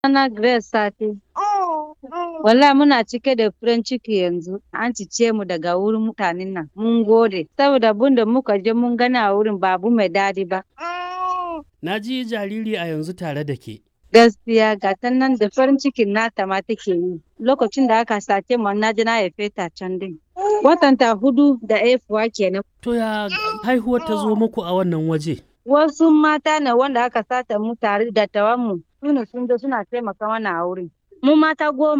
Ana Grace Sati. Wallahi muna cike da farin ciki yanzu. An cice mu daga wurin mutanen nan. Mun gode. Saboda abin da muka je mun gani a wurin ba abu mai daɗi ba. Na ji jariri a yanzu tare da ke. Gaskiya ga ta nan da farin cikin nata ma take yi. Lokacin da aka sace mu na je na haife ta can din. Watanta hudu da haifuwa kenan. To ya haihuwar ta zo muku a wannan waje? Wasu mata ne wanda aka sata mu tare da tawan mu. Sune sun zo suna taimaka mana a wurin. Mu mata goma